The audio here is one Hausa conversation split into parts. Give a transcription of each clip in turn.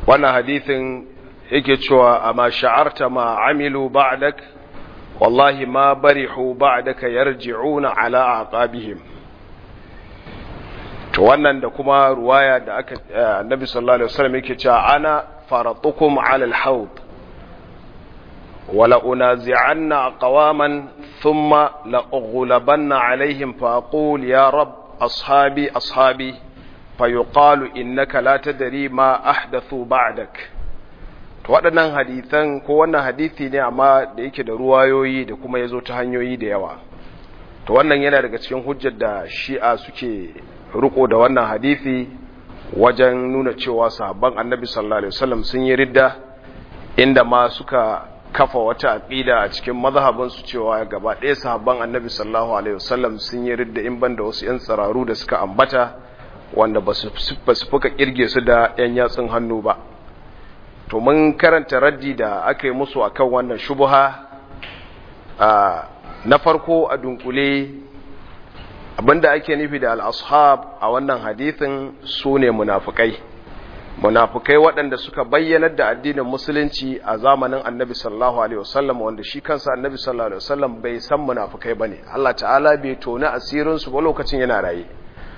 wannan hadithin yake cewa amma sha'arta ma amilu ba'dak wallahi ma barihu ba'daka yarji'una ala aqabihim to wannan da kuma ruwaya da aka annabi sallallahu alaihi wasallam yake cewa ana faratukum ala al-hawd wala unazi'anna aqwaman thumma la ughlabanna alaihim fa aqul ya rab ashabi ashabi fayuqalu innaka la tadri ma ahdathu ba'dak to waɗannan hadithan ko wannan hadisi ne amma da yake da ruwayoyi da kuma yazo ta hanyoyi da yawa to wannan yana daga cikin hujjar da shi'a suke riko da wannan hadisi wajen nuna cewa sahabban annabi sallallahu alaihi wasallam sun yi ridda inda ma suka kafa wata aqida a cikin mazhabin su cewa gaba ɗaya sahabban annabi sallallahu alaihi wasallam sun yi ridda in banda wasu yan tsararu da suka ambata wanda ba su fuka kirge su da yan yatsun hannu ba to mun karanta raddi da aka yi musu akan wannan shubuha na farko a dunkule abinda ake nufi da al-ashab a wannan hadithin su ne munafukai munafukai waɗanda suka bayyanar da addinin musulunci a zamanin annabi sallallahu alaihi wasallam wanda shi kansa annabi sallallahu alaihi wasallam bai san munafukai bane Allah ta'ala bai tona asirin su ba lokacin yana raye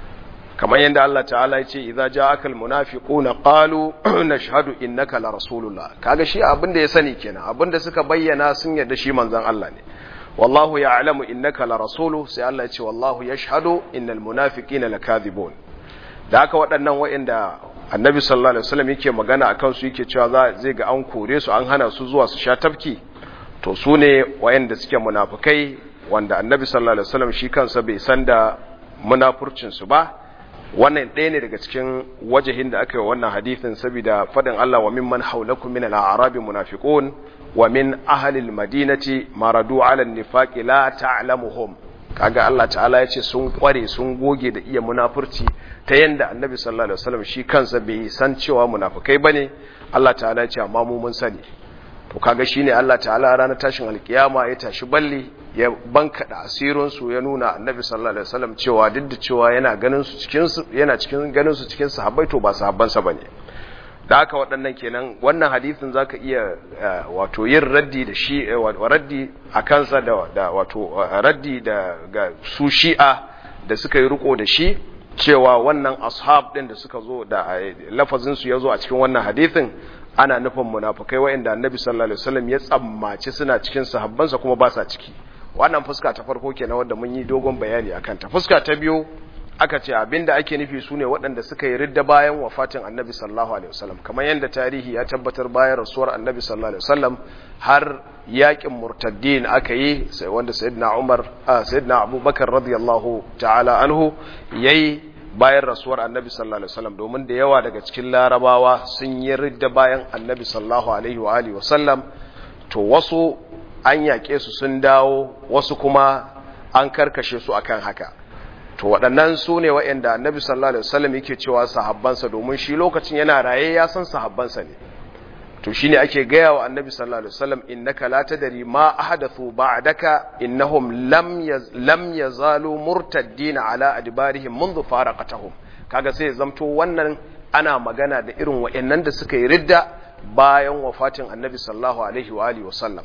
kamar yadda Allah ta'ala ya ce idza ja'akal munafiquna qalu nashhadu innaka la rasulullah kaga shi abinda ya sani kenan abinda suka bayyana sun yarda shi manzon Allah ne wallahu ya'lamu innaka la rasulu sai Allah ya ce wallahu yashhadu innal munafiqina lakadhibun da haka waɗannan waɗanda annabi sallallahu alaihi wasallam yake magana akan su yake cewa zai ga an kore su an hana su zuwa su sha tafki to su ne waɗanda suke munafikai wanda annabi sallallahu alaihi wasallam shi kansa bai san da munafurcin su ba wannan ɗaya ne daga cikin wajahin da aka yi wannan hadithin saboda faɗin Allah wa mimman haulakum min al-a'rabi munafiqun wa min ahli al-madinati maradu 'ala an-nifaqi la ta'lamuhum kaga Allah ta'ala yace sun kware sun goge da iya munafurci ta yanda Annabi sallallahu alaihi wasallam shi kansa bai san cewa munafikai bane Allah ta'ala yace amma mu mun sani to kaga shine Allah ta'ala ranar tashin alkiyama ya tashi balli ya bankada asirin su ya nuna Annabi sallallahu alaihi wasallam cewa duk da cewa yana ganin su cikin su yana cikin ganin su cikin sahabbai to ba sahabban sa bane da haka waɗannan kenan wannan hadisin zaka iya wato yin raddi da shi raddi a kansa da wato raddi da ga su shi'a da suka yi riko da shi cewa wannan ashab din da suka zo da lafazin su yazo a cikin wannan hadisin ana nufin munafikai wa'anda annabi sallallahu alaihi wasallam ya tsammaci suna cikin sahabbansa kuma ba sa ciki wannan fuska ta farko kenan wanda mun yi dogon bayani akan ta fuska ta biyu aka ce abinda ake nufi sune waɗanda suka yi ridda bayan wafatin annabi sallallahu alaihi wasallam kamar yadda tarihi ya tabbatar bayan rasuwar annabi sallallahu alaihi wasallam har yakin murtaddin aka yi sai wanda sayyidina umar sayyidina abubakar radiyallahu ta'ala anhu yayi bayan rasuwar annabi sallallahu alaihi wasallam domin da yawa daga cikin larabawa sun yi ridda bayan annabi sallallahu alaihi wa alihi wasallam to wasu an yaƙe su sun dawo wasu kuma an karkashe su akan haka to waɗannan su ne waɗanda annabi sallallahu alaihi wasallam yake cewa sahabbansa domin shi lokacin yana raye ya san sahabbansa ne to shine ake gaya wa annabi sallallahu alaihi wasallam innaka la tadri ma ahdathu ba'daka innahum lam yaz, lam yazalu murtaddina ala adbarihim منذ faraqatahum kaga sai zamto wannan ana magana da irin waɗannan da suka yi ridda bayan wafatin annabi sallallahu alaihi wa alihi wasallam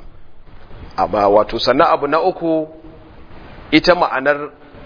amma wato sannan abu na uku ita ma'anar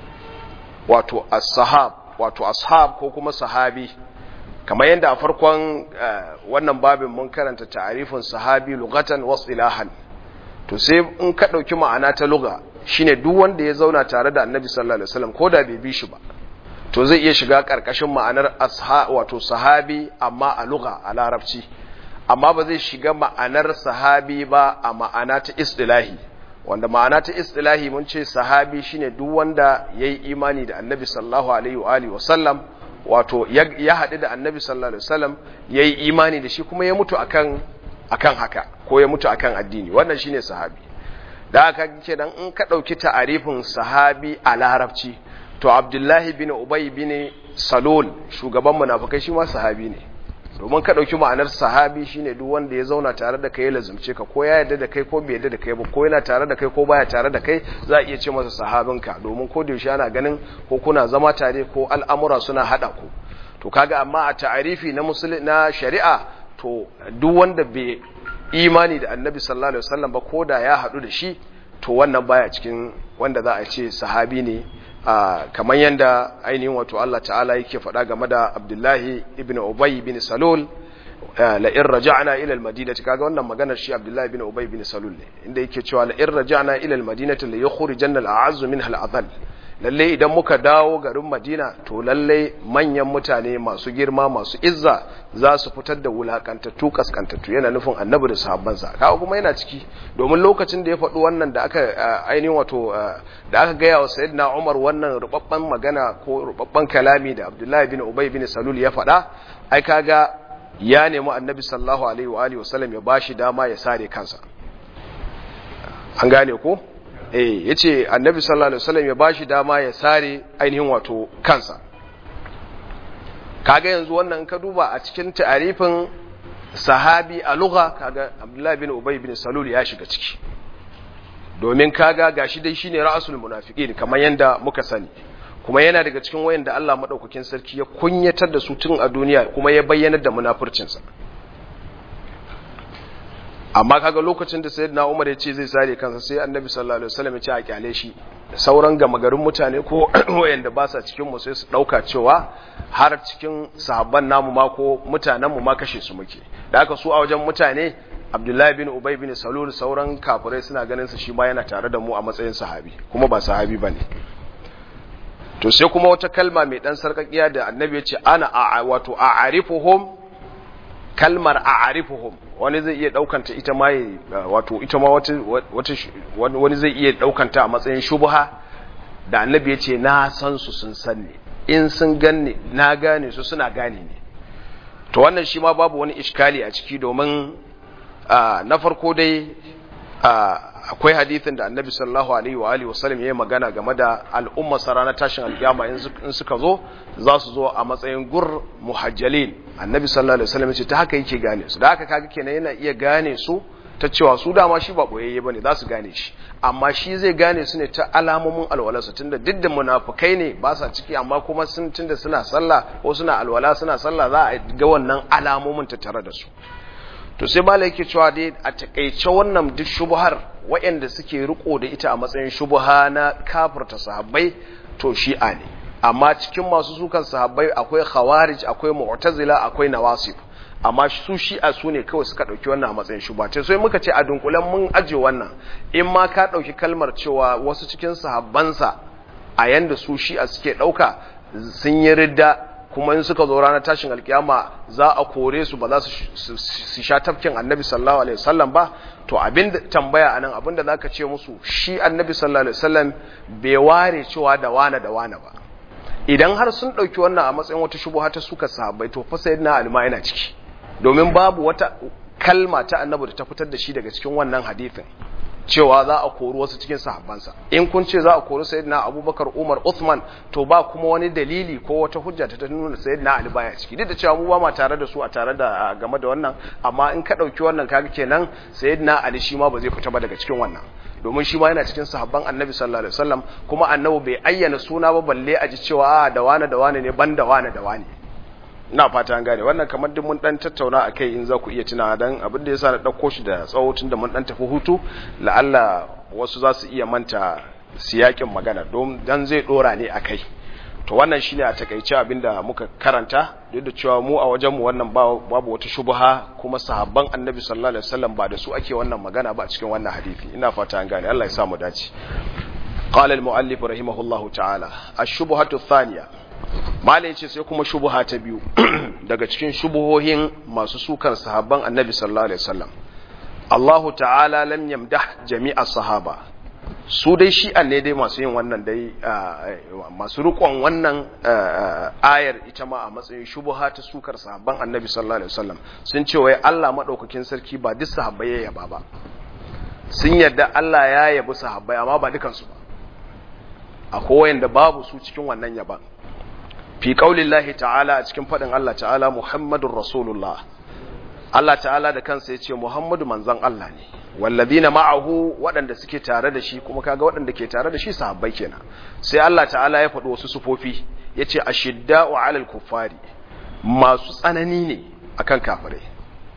wato as-sahab wato ashab ko kuma sahabi kamar yadda a farkon wannan babin mun karanta ta'arifin sahabi lugatan wa istilahan to sai in ka dauki ma'ana ta lugha shine duk wanda ya zauna tare da Annabi sallallahu alaihi wasallam koda bai bi shi ba to zai iya shiga karkashin ma'anar asha wato sahabi amma a lugha a larabci amma ba zai shiga ma'anar sahabi ba a ma'ana ta istilahi wanda ma'ana ta istilahi mun ce sahabi shine duk wanda yayi imani da Annabi sallallahu alaihi wa alihi wasallam wato ya haɗu da Annabi sallallahu alaihi wasallam yayi imani da shi kuma ya mutu akan akan haka ko ya mutu akan addini wannan shine sahabi da haka ce dan in ka dauki ta'arifin sahabi a larabci to Abdullahi bin Ubay bin Salul shugaban munafikai shi ma sahabi ne domin ka ɗauki ma'anar sahabi shine duk wanda ya zauna tare da kai ya lazumce ka ko ya yarda da kai ko bai yarda da kai ba ko yana tare da kai ko baya tare da kai za a iya ce masa sahabinka domin ko da yaushe ana ganin ko kuna zama tare ko al'amura suna hada ku to kaga amma a ta'arifi na musulmi na shari'a to duk wanda bai imani da annabi sallallahu alaihi wasallam ba ko da ya haɗu da shi to wannan baya cikin wanda za a ce sahabi ne kamar yadda ainihin wato Allah ta'ala yake faɗa game da Abdullahi ibn Ubay bin Salul la in raja'na ila al-madinati kaga wannan maganar shi Abdullahi ibn Ubay bin Salul ne inda yake cewa la in raja'na ila al-madinati la yukhrijanna al-a'azzu minha al-adhall lalle idan muka dawo garin Madina to lalle manyan mutane masu girma masu izza za su fitar da wulakantattu kaskantattu yana nufin annabi da sahabbansa kawo kuma yana ciki domin lokacin da ya faɗi wannan da aka ainihin wato da aka gaya wa sayyidina Umar wannan rubabban magana ko rubabban kalami da Abdullahi bin Ubay bin Salul ya faɗa ai kaga ya nemi annabi sallallahu alaihi wa alihi wasallam ya bashi dama ya sare kansa an gane ko eh yace annabi sallallahu alaihi wasallam ya bashi dama ya sare ainihin wato kansa kaga yanzu wannan ka duba a cikin ta'arifin sahabi a lugha kaga Abdullah bin Ubay bin Salul ya shiga ciki domin kaga gashi dai shine ra'asul munafiqin kamar yanda muka sani kuma yana daga cikin wayanda Allah madaukakin sarki ya kunyatar da su tun a duniya kuma ya bayyana da munafurcin sa amma kaga lokacin da sayyidina Umar ya ce zai sare kansa sai Annabi sallallahu alaihi wasallam ya ce a kyale shi sauran gama garin mutane ko wayanda ba sa cikin mu sai su dauka cewa har cikin sahabban namu ma ko mutanen mu ma kashe su muke da haka su a wajen mutane Abdullahi bin Ubay bin Salul sauran kafirai suna ganin sa shi ma yana tare da mu a matsayin sahabi kuma ba sahabi bane to sai kuma wata kalma mai dan sarkakiya da Annabi ya ce ana a wato a'arifuhum kalmar a'arifuhum wani zai iya daukanta ita ma wato ita ma wata wani zai iya daukanta a matsayin shubha da annabi ya ce na san su sun san ne in sun ganni na gane su suna gane ne to wannan shi ma babu wani iskali a ciki domin na farko dai akwai hadithin da annabi sallallahu alaihi wa alihi wasallam ya yi magana game da al'umma sarana tashin alkiyama in suka zo za su zo a matsayin gur muhajjalin annabi sallallahu alaihi wasallam ya ce ta haka yake gane su da haka kaga kenan yana iya gane su ta cewa su dama shi ba boyayye bane za su gane shi amma shi zai gane su ne ta alamomin alwalarsa tunda duk da munafukai ne ba sa ciki amma kuma sun tunda suna sallah ko suna alwala suna sallah za a ga wannan alamomin ta tare da su to sai malai yake cewa dai a takeice wannan duk shubhar waɗanda suke riko da ita a matsayin shubha na kafirta sahabbai to shi'a ne amma cikin masu sukan sahabbai akwai khawarij akwai mu'tazila akwai nawasib amma su shi'a su ne kawai suka ɗauki wannan a matsayin shubha ce sai muka ce a dunkulen mun aje wannan in ma ka ɗauki kalmar cewa wasu cikin sahabbansa a yanda su shi'a suke ɗauka sun yi ridda kuma in suka zo ranar tashin alkiyama za a kore su ba za su sha tafkin annabi sallallahu alaihi wasallam ba to abin da tambaya anan abin da zaka ce musu shi annabi sallallahu alaihi wasallam bai ware cewa da wane da wane ba idan har sun dauki wannan a matsayin wata shubuha ta suka sahabbai to fa sayyidina alma yana ciki domin babu wata kalma ta annabi da ta fitar da shi daga cikin wannan hadisin cewa za a kori wasu cikin sahabbansa in kun ce za a kori sayyidina abubakar umar uthman to ba kuma wani dalili ko wata hujja ta ta nuna sayyidina ali baya ciki duk da cewa mu ba ma tare da su a tare da game da wannan amma in ka dauki wannan kaga kenan sayyidina ali shi ma ba zai fita ba daga cikin wannan domin shi ma yana cikin sahabban annabi sallallahu alaihi wasallam kuma annabi bai ayyana suna ba balle a ji cewa a da wani da wani ne ban da wani da wani ina fata an gane wannan kamar duk mun dan tattauna akai in za ku iya tunawa dan abin da yasa na dauko shi da tsawo tun da mun dan tafi hutu la'alla wasu za su iya manta siyakin magana don dan zai dora ne akai to wannan shine a takaice abin da muka karanta duk da cewa mu a wajen mu wannan babu wata shubha kuma sahabban annabi sallallahu alaihi wasallam ba da su ake wannan magana ba a cikin wannan hadisi ina fata an gane Allah ya sa mu dace قال المؤلف رحمه الله تعالى الشبهة الثانية malai ce sai kuma shubuha ta biyu daga cikin shubuhohin masu sukan sahabban annabi sallallahu alaihi wasallam Allahu ta'ala lam yamdah jami'a sahaba su dai shi'an ne dai masu yin wannan dai masu rikon wannan ayar ita ma a matsayin shubuha ta sukar sahabban annabi sallallahu alaihi wasallam sun ce wai Allah madaukakin sarki ba duk sahabbai ya yaba ba sun yarda Allah ya yabi sahabbai amma ba dukansu ba akwai wanda babu su cikin wannan yaban fi qaulillahi ta'ala a cikin fadin Allah ta'ala Muhammadur Rasulullah Allah ta'ala da kansa yace Muhammadu manzon Allah ne walladina ma'ahu waɗanda suke tare da shi kuma kaga waɗanda ke tare da shi sahabbai kenan sai Allah ta'ala ya faɗi wasu sufofi yace ashidda'u 'alal kuffari masu tsanani ne akan kafirai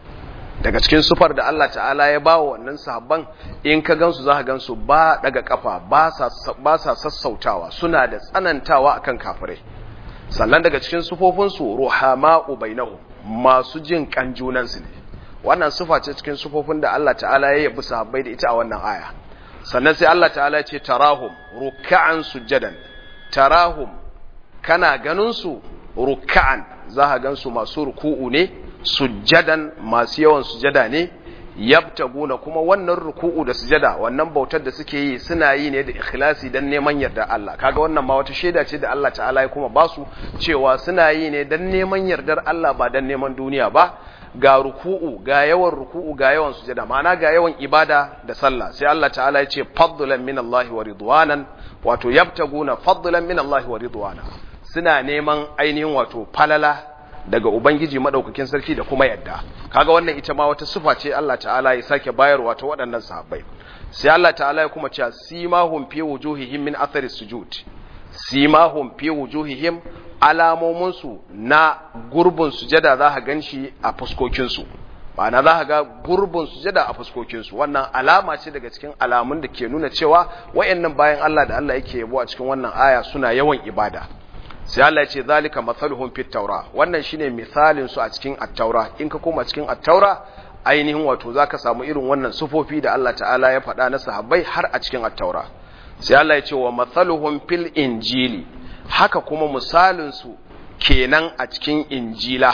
daga cikin sufar da Allah ta'ala ya ba wa wannan sahabban in ka gansu za ka gansu ba daga kafa ba sa sassautawa suna da tsanantawa akan kafirai sannan daga cikin sufofinsu ruhama'u bainahu masu jin kan junansu ne wannan sufa ce cikin sufofin da Allah ta'ala ya yabi sahabbai da ita a wannan aya sannan sai Allah ta'ala ya ce tarahum ruk'an sujadan tarahum kana ganin su ruk'an za ka gansu masu ruku'u ne sujjadan masu yawan sujada ne yabtaguna kuma wannan ruku'u da sujada wannan bautar da suke yi suna yi ne da ikhlasi dan neman yarda Allah kaga wannan ma wata shaida ce da Allah ta'ala ya kuma basu cewa suna yi ne dan neman yardar Allah ba dan neman duniya ba ga ruku'u ga yawan ruku'u ga yawan sujada ma'ana ga yawan ibada da sallah sai Allah ta'ala ya ce fadlan min Allah wa ridwanan wato yabtaguna fadlan min Allah wa ridwana suna neman ainihin wato falala daga Ubangiji madaukakin sarki da kuma yadda kaga wannan ita ma wata sifa ce Allah ta'ala ya sake bayarwa ta waɗannan sahabbai sai Allah ta'ala ya kuma cewa simahum fi wujuhihim min athari sujud simahum fi wujuhihim alamomin su na gurbin sujada za ka ganshi a fuskokin su ma'ana za ka ga gurbin sujada a fuskokin su wannan alama ce daga cikin alamun da ke nuna cewa wayannan bayan Allah da Allah yake yabo a cikin wannan aya suna yawan ibada sai Allah ya ce zalika mathaluhum fit taura wannan shine misalin su a cikin at-taura in ka koma cikin at-taura ainihin wato zaka samu irin wannan sufofi da Allah ta'ala ya faɗa na sahabbai har a cikin at-taura sai Allah ya ce wa mathaluhum fil injili haka kuma misalin su kenan a cikin injila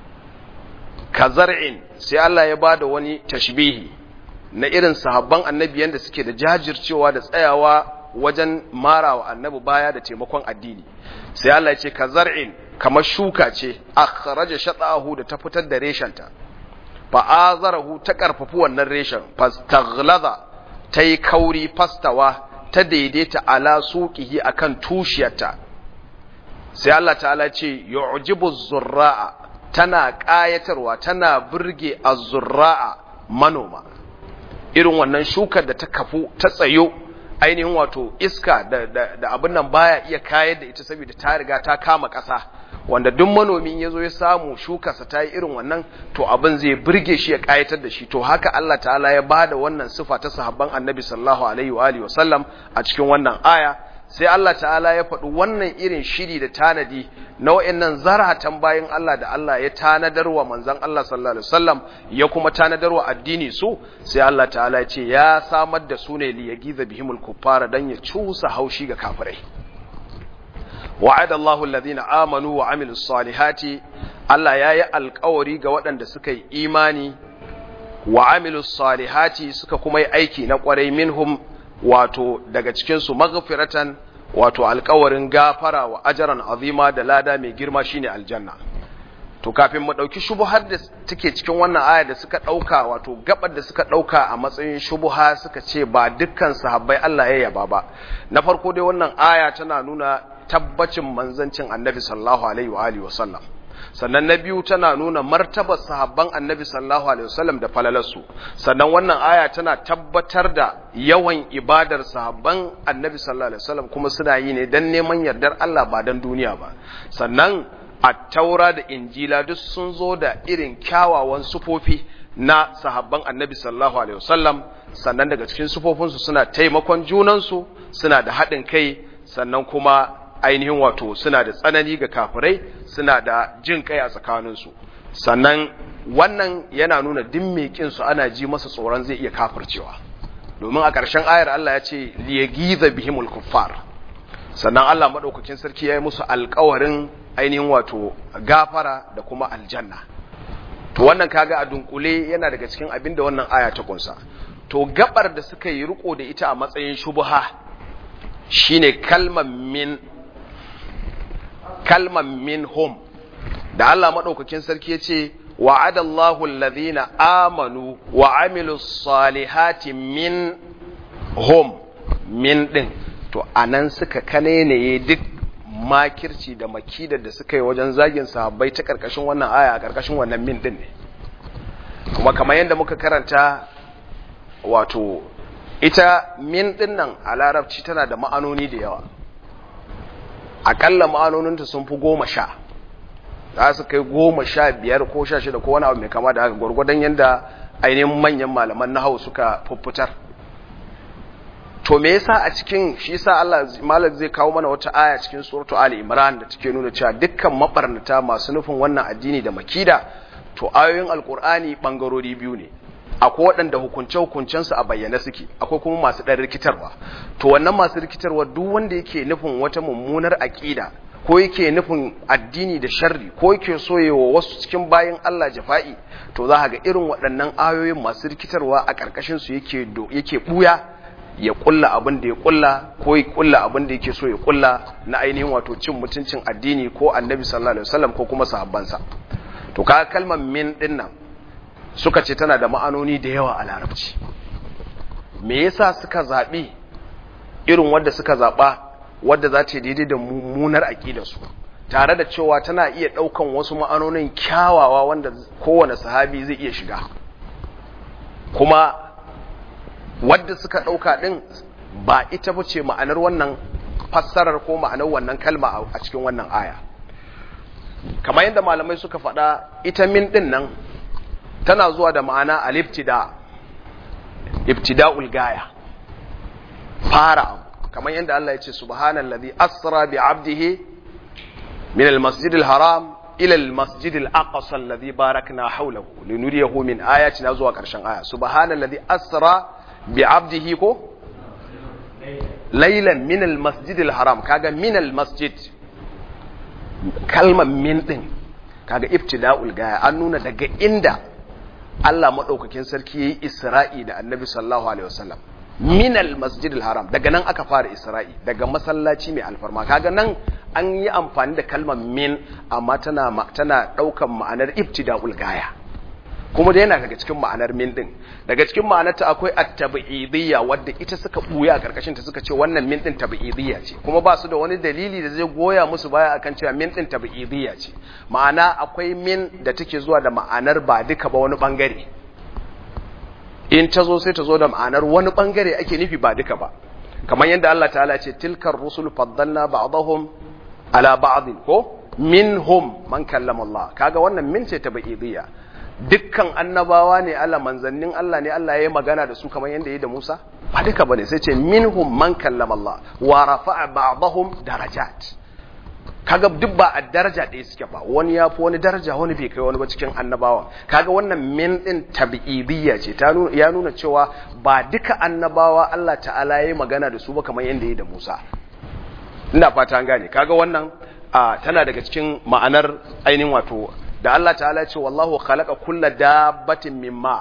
kazar'in sai Allah ya bada wani tashbihi na irin sahabban annabi yanda suke da jajircewa da tsayawa wajen marawa annabi baya da taimakon addini sai Allah ya ce ka zar'in kamar shuka ce akhraja shatahu da ta fitar da reshenta fa azarahu ta karfafi wannan reshen fastaghlaza tai kauri fastawa ta daidaita ala suqihi akan tushiyarta sai Allah ta'ala ce yu'jibu zurra'a tana kayatarwa tana burge az-zurra'a manoma irin wannan shukar da ta kafu ta tsayo ainihin wato iska da, da, da abin nan baya iya kayar da ita saboda ta riga ta kama ƙasa wanda duk manomin ya zo ya samu shukarsa ta yi irin wannan to abin zai burge shi ya ƙayatar da shi to haka Allah ta'ala ya bada wannan sifa ta sahabban annabi sallallahu alaihi wa alihi wasallam a cikin wannan aya sai Allah ta'ala ya faɗi wannan irin shiri da tanadi na wa'annan zaratan bayan Allah da Allah ya tanadar wa manzon Allah sallallahu alaihi wasallam ya kuma tanadar wa addini su sai Allah ta'ala ya ce ya samar da su ne li yagiza bihimul kuffara dan ya cusa haushi ga kafirai wa'ada Allahu alladhina amanu wa amilus salihati Allah ya yi alkawari ga waɗanda suka yi imani wa amilus salihati suka kuma yi aiki na ƙwarai minhum wato daga cikinsu maghfiratan wato alkawarin gafara wa ajaran azima da lada mai girma shine aljanna to kafin mu dauki shubuhar da take cikin wannan aya da suka dauka wato gabar da suka dauka a matsayin shubuha suka ce ba dukkan sahabbai Allah ya yaba ba na farko dai wannan aya tana nuna tabbacin manzancin annabi sallallahu alaihi wa alihi wasallam sannan na biyu tana nuna martabar sahabban annabi sallallahu alaihi wasallam da falalarsu sannan wannan aya tana tabbatar da yawan ibadar sahabban annabi sallallahu alaihi wasallam kuma suna yi ne dan neman yardar Allah ba dan duniya ba sannan at-taura da injila duk sun zo da irin kyawawan sufofi na sahabban annabi sallallahu alaihi wasallam sannan daga cikin sufofinsu suna taimakon junansu suna da haɗin kai sannan kuma ainihin wato suna da tsanani ga kafirai suna da jin kai a tsakaninsu sannan wannan yana nuna dimmekin su ana ji masa tsoron zai iya kafircewa domin a ƙarshen ayar Allah ya ce liyagiza bihimul kuffar sannan Allah madaukakin sarki ya yi musu alƙawarin ainihin wato gafara da kuma aljanna to wannan kaga a dunkule yana daga cikin abin da wannan aya ta kunsa to gabar da suka yi riko da ita a matsayin shubha shine kalmar min kalmar min hum da Allah maɗaukakin sarki ya ce wa'adallahu alladhina amanu wa amilu salihati min hum min ɗin to anan suka kanene duk makirci da makidar da suka yi wajen zagin sahabbai ta ƙarƙashin wannan aya a ƙarƙashin wannan min ɗin ne kuma kamar yadda muka karanta wato ita min ɗin nan a larabci tana da ma'anoni da yawa akalla ma'anoninta sun fi goma sha za su kai goma sha biyar ko sha shida ko wani abu mai kama da haka gwargwadon yadda ainihin manyan malaman na hau suka fuffutar to me yasa a cikin shi yasa Allah malam zai kawo mana wata aya cikin suratu Ali Imran da take nuna cewa dukkan mabarnata masu nufin wannan addini da makida to ayoyin alkur'ani bangarori biyu ne akwai waɗanda hukunce hukuncensu a bayyane suke akwai kuma masu ɗan rikitarwa to wannan masu rikitarwa duk wanda yake nufin wata mummunar aƙida ko yake nufin addini da sharri ko yake soyewa wasu cikin bayan Allah jafa'i to za ga irin waɗannan ayoyin masu rikitarwa a ƙarƙashin su yake do yake buya ya kulla abin da ya kulla ko ya kulla abin da yake so ya kulla na ainihin wato cin mutuncin addini ko annabi sallallahu alaihi wasallam ko kuma sahabbansa to ka kalmar min din nan suka ce tana da ma'anoni da yawa a larabci me yasa suka zabi irin wanda suka zaba wadda za ta daidai da mummunar aƙidarsu tare da cewa tana iya ɗaukan wasu ma'anonin kyawawa wanda kowane sahabi zai iya shiga kuma wadda suka ɗauka ɗin ba ita ba ce ma'anar wannan fassarar ko ma'anar wannan kalma a cikin wannan aya kamar yadda malamai suka faɗa ita min ɗin nan tana zuwa da ma'ana al-ibtida ibtida'ul gaya fara abu kamar yadda Allah ya ce subhanallazi asra bi 'abdihi min al-masjid al-haram ila al-masjid al-aqsa alladhi barakna hawlahu linuriyahu min ayatina zuwa karshen aya subhanallazi asra bi 'abdihi ko laylan min al-masjid al-haram kaga min al-masjid kalmar min din kaga ibtida'ul gaya an nuna daga inda Allah madaukakin sarki yayi Isra'i da Annabi sallallahu alaihi wasallam minal masjidil haram daga nan aka fara isra'i daga masallaci mai alfarma kaga nan an yi amfani da kalmar min amma tana tana daukan ma'anar ibtida'ul gaya kuma da yana daga cikin ma'anar min din daga cikin ma'anar ta akwai at-tab'idiyya wadda ita suka buya a karkashin ta suka ce wannan min din tab'idiyya ce kuma ba su da wani dalili da zai goya musu baya akan cewa min din tab'idiyya ce ma'ana akwai min da take zuwa da ma'anar ba duka ba wani bangare in ta zo sai ta zo da ma'anar wani bangare ake nufi ba duka ba kamar yadda Allah ta'ala ce tilkar rusul faddalna ba'dahum ala ba'd ko minhum man kallama Allah kaga wannan min ce ta ba'idiyya dukkan annabawa ne Allah manzannin Allah ne Allah ya yi magana da su kamar yadda ya yi da Musa ba duka bane sai ce minhum man kallama Allah wa rafa'a ba'dahum darajat kaga duk ba a daraja ɗaya suke ba wani ya fi wani daraja wani bai kai wani ba cikin annabawa kaga wannan min din tabi'idiyya ce ta ya nuna cewa ba duka annabawa Allah ta'ala ya magana da su ba kamar yadda ya da Musa ina fata an gane kaga wannan tana daga cikin ma'anar ainihin wato da Allah ta'ala ce wallahu khalaqa kulla dabbatin mimma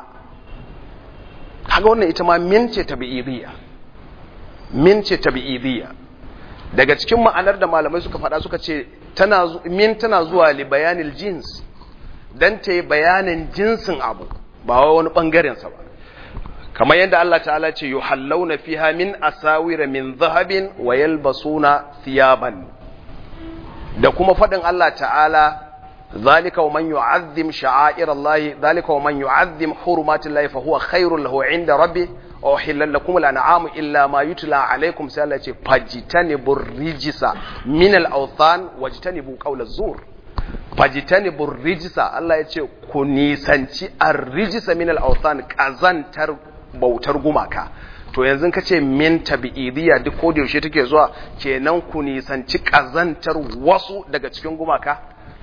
kaga wannan ita ma min ce tabi'idiyya min ce tabi'idiyya daga cikin ma'anar da malamai suka faɗa suka ce min tana zuwa li bayanil jins dan ta yi bayanin jinsin abu ba wai wani ɓangarensa ba kamar yadda Allah ta'ala ce yi hallauna fiha min asawira min zahabin wa yalbasuna thiyaban da kuma faɗin Allah ta'ala ذلك ومن يعظم شعائر الله ذلك ومن يعظم حرمات الله فهو خير له عند ربه أحل لكم الأنعام إلا ما يتلى عليكم سألة فاجتنبوا الرجس من الأوثان واجتنبوا قول الزور فاجتنبوا الرجس الله يقول كنيسانتي الرجس من الأوثان كازانتر bautar gumaka to yanzu ka ce min tabi'idiyya duk ko da yaushe take zuwa kenan ku nisanci kazantar wasu daga cikin gumaka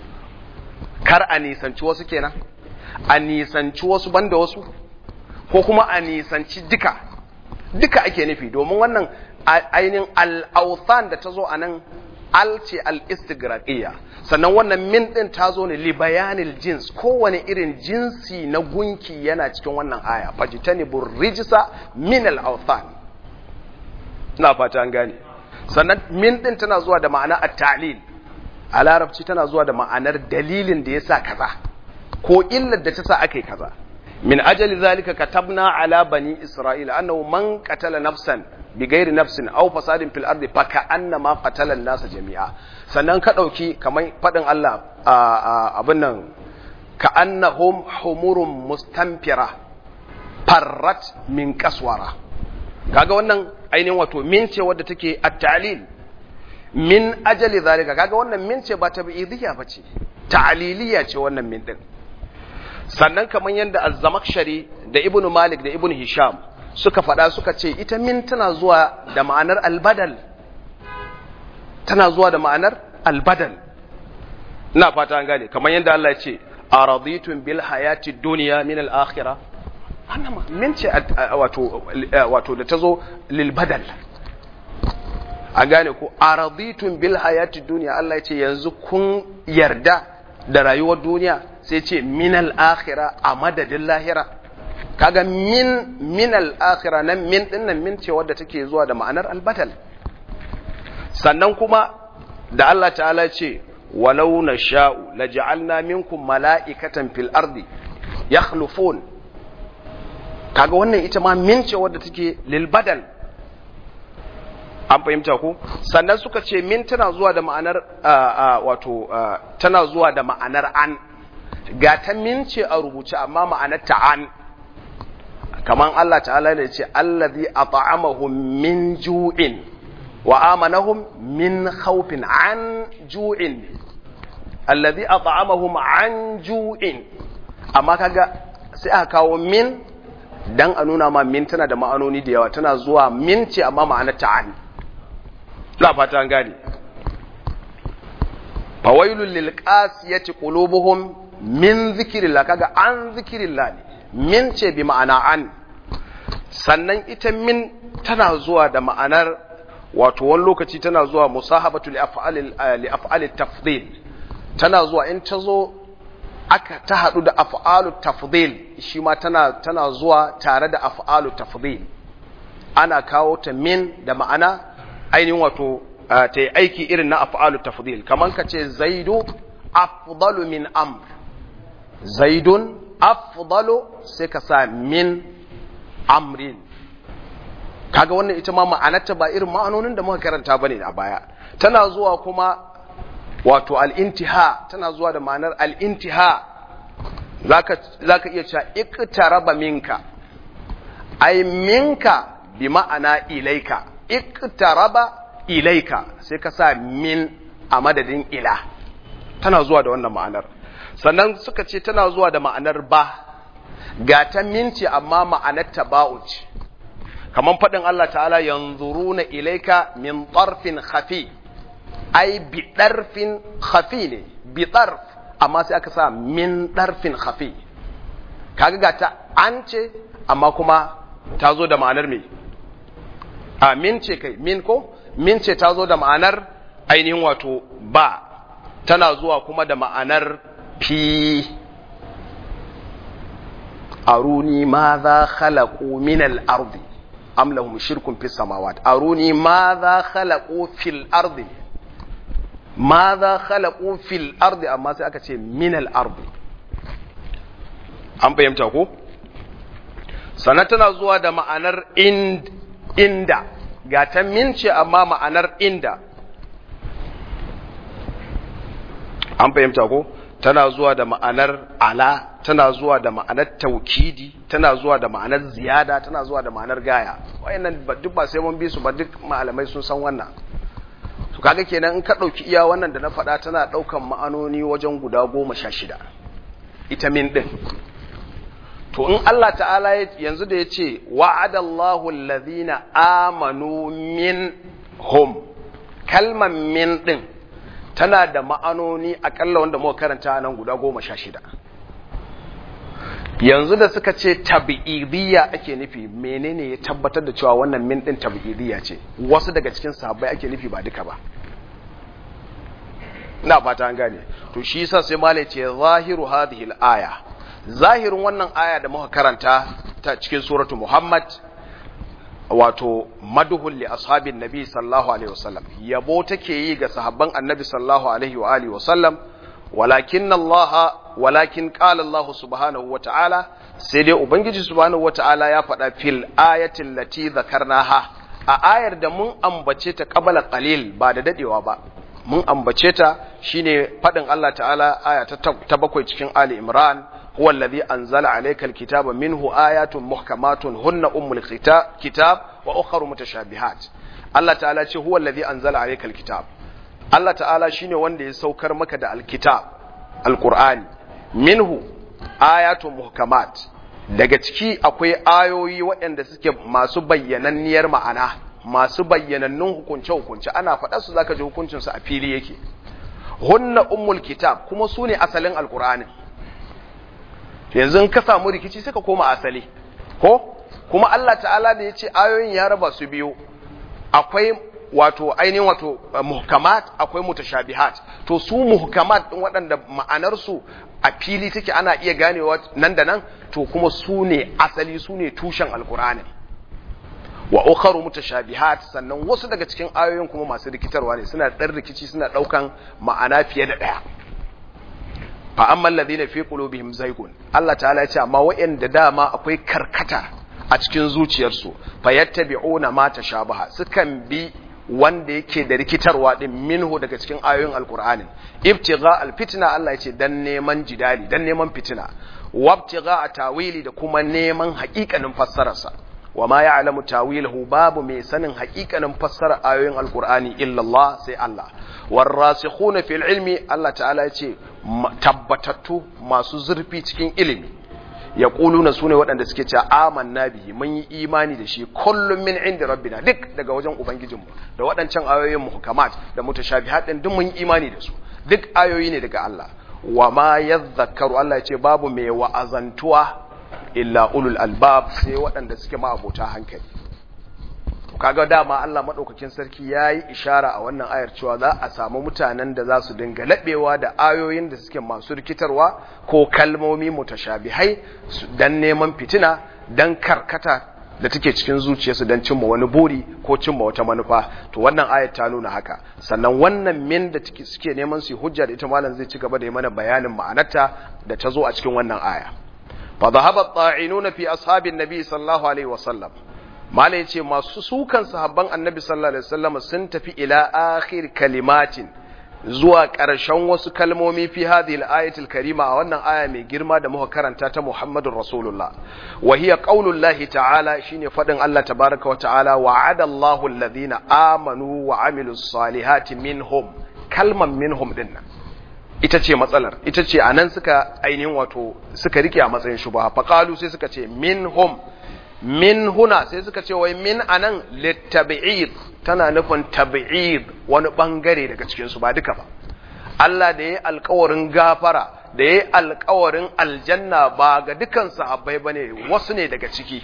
kar a nisanci wasu kenan a nisanci wasu banda wasu ko kuma a nisanci duka duka ake nufi domin wannan ainihin al'authan da ta zo a nan al ce al'istigraƙiyya sannan wannan min ɗin ta zo ne libayanil jins kowane irin jinsi na gunki yana cikin wannan aya fajitani rijisa min al'authan ina fata an gane sannan min ɗin tana zuwa da ma'ana a talil a larabci tana zuwa da ma'anar dalilin da ya sa kaza ko illar da ta sa aka yi kaza min ajali zalika katabna ala bani isra'ila annahu man qatala nafsan bighairi nafsin aw fasadin fil ardi fa ka'annama qatala an-nasa jami'a sannan ka dauki kamar fadin Allah abin nan ka'annahum humurun mustanfira farrat min kaswara kaga wannan ainihin wato min ce wadda take at-ta'lil min ajali zalika kaga wannan min ce ba tabi'idiyya bace ta'liliya ce wannan min din sannan kamar yadda az-zamakhshari da ibnu malik da ibnu hisham suka faɗa suka ce ita min tana zuwa da ma'anar albadal tana zuwa da ma'anar albadal ina fata an gane kamar yadda Allah ya ce araditun bil hayati dunya min al-akhirah annama min ce wato wato da tazo lil badal an gane ko araditun bil hayati dunya Allah ya ce yanzu kun yarda da rayuwar duniya sai ce min al-akhirah a madadin lahira kaga min min al-akhirah nan min dinnan min ce wadda take zuwa da ma'anar al-badal sannan kuma da Allah ta'ala ce walau na sha'u la ja'alna minkum mala'ikatan fil ardi yakhlufun kaga wannan ita ma min ce wadda take lil badal an fahimta ko sannan suka ce min tana zuwa da ma'anar wato tana zuwa da ma'anar an ga ta min ce a rubuce amma ma'anar ta an kaman Allah ta'ala da ce allazi at'amahum min ju'in wa amanahum min khawfin an ju'in alladhi at'amahum an ju'in amma kaga sai aka kawo min dan a nuna ma min tana da ma'anoni da yawa tana zuwa min ce amma ma'anar ta'an la fata an gane fawailul lil qasiyati qulubuhum min zikrillah kaga an zikrillah ne min ce bi ma'ana an sannan ita min tana zuwa da ma'anar wato wani lokaci tana zuwa musahabatu li af'ali tafdil tana zuwa in ta zo aka ta hadu da af'alu tafdil shi ma tana tana zuwa tare da af'alu tafdil ana kawo ta min da ma'ana ainihin wato ta yi aiki irin na af'alu tafdil kaman ka ce zaidu afdalu min amr zaidun afdalu sai ka sa min amrin kaga wannan ita ma ma'anarta ba irin ma'anonin da muka karanta bane a baya tana zuwa kuma wato al-intiha tana zuwa da ma'anar al-intiha zaka zaka iya cewa iqtaraba minka ay minka bi ma'ana ilaika iqtaraba ilaika sai ka sa min a madadin ila tana zuwa da wannan ma'anar sannan suka ce tana zuwa da ma'anar ba ga ta minci amma ma'anar taba'u ce kamar faɗin Allah ta'ala yanzuruna ilaika min ɗarfin khafi ai bi ɗarfin khafi ne bi ɗarf amma sai aka sa min ɗarfin khafi kaga ga ta an ce amma kuma ta zo da ma'anar me a min ce kai min ko min ce ta zo da ma'anar ainihin wato ba tana zuwa kuma da ma'anar fi aruni ma za khalaqu min al-ardi am lahum shirkun fis samawat aruni ma za khalaqu fil ardi ma za khalaqu fil ardi amma sai aka ce min al-ardi an fahimta ko sannan tana zuwa da ma'anar inda ga ta min ce amma ma'anar inda an fahimta ko tana zuwa da ma'anar ala tana zuwa da ma'anar taukidi tana zuwa da ma'anar ziyada tana zuwa da ma'anar gaya wayannan duk ba sai mun bi su ba duk malamai sun san wannan to kaga kenan in ka dauki iya wannan da na faɗa tana daukan ma'anoni wajen guda goma sha shida ita min din to in Allah ta'ala yanzu da ya ce wa'adallahu allazina amanu min hum kalman min din tana da ma'anoni akalla wanda muka karanta nan guda goma sha shida yanzu da suka ce tabi'idiyya ake nufi menene ya tabbatar da cewa wannan min din tabi'idiyya ce wasu daga cikin sahabbai ake nufi ba duka ba ina fata an gane to shi yasa sai malai ce zahiru hadhihi al-aya zahirin wannan aya da muka karanta ta cikin suratu Muhammad wato maduhul li ashabin nabi sallallahu alaihi wasallam yabo take yi ga sahabban annabi sallallahu alaihi wa alihi wasallam walakin Allah walakin qala Allah subhanahu wa ta'ala sai dai ubangiji subhanahu wa ta'ala ya faɗa fil ayatin lati zakarnaha a ayar da mun ambace ta qabala qalil ba da dadewa ba mun ambace ta shine faɗin Allah ta'ala aya ta bakwai cikin Ali Imran هو الذي أنزل عليك الكتاب منه آيات محكمات هن أم الكتاب وأخر متشابهات الله تعالى هو الذي أنزل عليك الكتاب Allah ta'ala shine wanda ya saukar maka da alkitab alqur'ani minhu ayatun muhkamat daga ciki akwai ayoyi waɗanda suke masu bayyananniyar ma'ana masu bayyanannun hukunce-hukunce ana faɗa su zaka ji hukuncinsu a fili yake hunna ummul kitab kuma su ne asalin alkur'ani yanzu ka samu rikici suka koma asali ko kuma Allah ta'ala da ya ce ayoyin ya raba su biyu akwai wato ainihin wato muhkamat akwai mutashabihat to su muhkamat din waɗanda ma'anarsu a fili take ana iya ganewa nan da nan to kuma su ne asali su ne tushen alkur'ani wa ukharu mutashabihat sannan wasu daga cikin ayoyin kuma masu rikitarwa ne suna dan rikici suna daukan ma'ana fiye da daya fa amma alladhina fi qulubihim zaygun Allah ta'ala ya ce amma wa'anda dama akwai karkata a cikin zuciyarsu fayattabi'una ma tashabaha sukan bi wanda yake da rikitarwa din minhu daga cikin ayoyin alqur'anin ibtigha alfitna Allah ya ce dan neman jidali dan neman fitina wabtigha tawili da kuma neman haƙiƙanin fassararsa wa ma ya'lamu tawilahu babu mai sanin haƙiƙanin fassara ayoyin alqur'ani illa Allah sai Allah warasikhuna fil ilmi Allah ta'ala ya ce tabbatattu masu zurfi cikin ilimi ya na su ne waɗanda suke cewa amanna bihi mun yi imani da shi kullum min inda rabbina duk daga wajen ubangijinmu da waɗancan ayoyin muhkamat da mutashabihat din duk mun yi imani da su duk ayoyi ne daga Allah wa ma yadhakkaru Allah ya ce babu mai wa'azantuwa illa ulul albab sai waɗanda suke ma'abota hankali kaga dama Allah madaukakin sarki yayi ishara a wannan ayar cewa za a samu mutanen da za su dinga labewa da ayoyin da suke masu rikitarwa ko kalmomi mutashabihai dan neman fitina dan karkata da take cikin zuciyarsu dan cimma wani buri ko cimma wata manufa to wannan ayar ta nuna haka sannan wannan min da suke neman su hujja da ita malam zai ci gaba da yi mana bayanin ma'anarta da ta zo a cikin wannan aya fa dhahaba at-ta'inuna fi ashabin nabi sallallahu alaihi wasallam Malam ya ce masu sukan sahabban annabi sallallahu alaihi wasallam sun tafi ila akhir kalimatin zuwa ƙarshen wasu kalmomi fi hadhihi al-ayatil karima a wannan aya mai girma da muka karanta ta Muhammadur Rasulullah wa hiya qaulullahi ta'ala shine fadin Allah tabaaraka wa ta'ala wa'ada Allahu alladhina amanu wa amilus salihati minhum kalman minhum dinnan ita ce matsalar ita ce anan suka ainihin wato suka rike a matsayin shubha faqalu sai suka ce minhum min huna sai suka ce wai min anan littabi'id tana nufin tabi'id wani bangare daga cikin su ba duka ba Allah da yayi alƙawarin gafara da yayi alƙawarin aljanna ba ga dukan sahabbai bane wasu ne daga ciki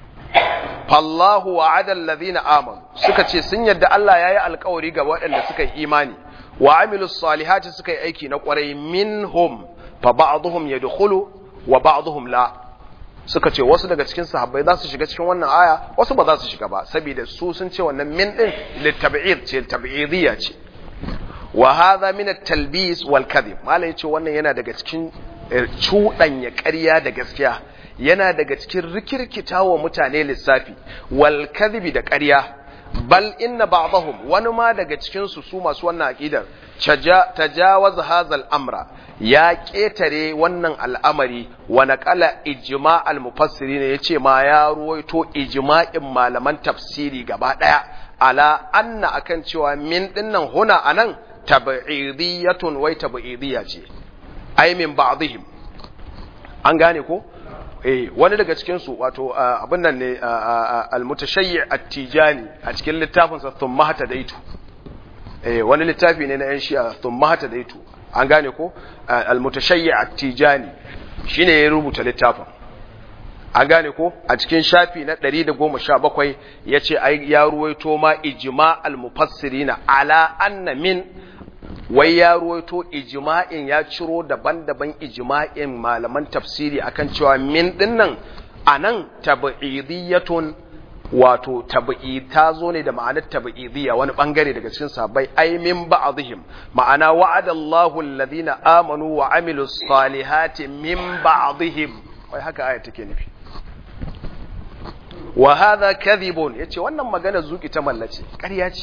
fallahu wa'ada alladhina amanu suka ce sun yadda Allah yayi alƙawari ga waɗanda suka yi imani wa amilus salihati suka yi aiki na ƙwarai minhum fa ba'dhum yadkhulu wa ba'dhum la suka ce wasu daga cikin sahabbai za su shiga cikin wannan aya wasu ba za su shiga ba saboda su sun ce wannan min din litab'id ce tab'idiyya ce wa hadha min at-talbis wal kadhib malai yace wannan yana daga cikin cuɗanya ƙarya da gaskiya yana daga cikin rikirkitawa mutane lissafi wal kadhibi da ƙarya bal inna ba'dahum wani ma daga cikin su su masu wannan aqidar tajawaz hadha al-amra ya ƙetare wannan al'amari wa naƙala ijima al-mufassiri ne ya ce ma ya ruwaito ijima'in malaman tafsiri gaba ɗaya ala anna akan cewa min ɗinnan huna a nan tabi'idiyatun wai tabi'idiyya ce ai min ba'dihim an gane ko eh wani daga cikin su wato abin nan ne al-mutashayyi at-tijani a cikin littafin sa thumma hatadaitu eh wani littafi ne na yan shi'a thumma hatadaitu an gane ko al-mutashayyi at-tijani shine ya rubuta littafin an gane ko a cikin shafi na 117 yace ai ya ruwaito ma ijma al-mufassirina ala anna min wai ya ruwaito ijma'in ya ciro daban-daban ijma'in malaman tafsiri akan cewa min dinnan anan tab'idiyatun wato tab'id ta zo ne da ma'anar tab'idiyya wani bangare daga cikin sahabbai ai min ba'dihim ma'ana wa'adallahu alladhina amanu wa amilus salihati min ba'dihim wai haka aya take nufi wa hadha kadhibun yace wannan magana zuki ta mallace ƙarya ce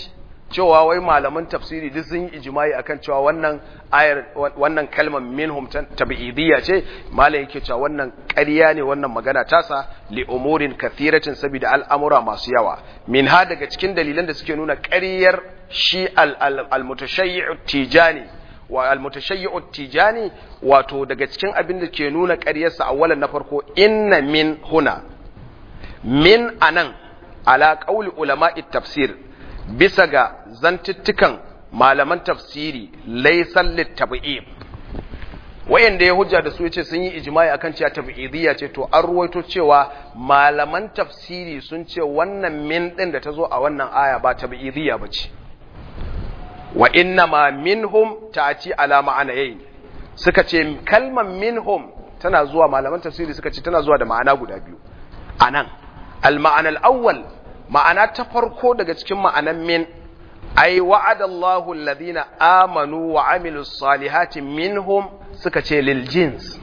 cewa wai malaman tafsiri duk sun yi ijma'i akan cewa wannan ayar wannan kalmar minhum tabi'idiyya ce malai yake cewa wannan ƙarya ne wannan magana tasa li umurin kathiratin saboda al'amura masu yawa min ha daga cikin dalilan da suke nuna ƙaryar shi al-mutashayyi'u tijani wa al-mutashayyi'u tijani wato daga cikin abin da ke nuna ƙaryarsa awwalan na farko inna min huna min anan ala qauli ulama'i tafsir bisa ga zantuttukan malaman tafsiri laysan litab'ib wayanda ya hujja da su yace sun yi ijma'i akan cewa tab'idiyya ce to an ruwaito cewa malaman tafsiri sun ce wannan min din da tazo a wannan aya ba tab'idiyya bace wa inna ma minhum ta'ati ala ma'anayin suka ce kalmar minhum tana zuwa malaman tafsiri suka ce tana zuwa da ma'ana guda biyu anan al-ma'ana al-awwal ma'ana ta farko daga cikin ma'anan min ai wa'ada Allahu alladhina amanu wa amilus salihati minhum suka ce lil jins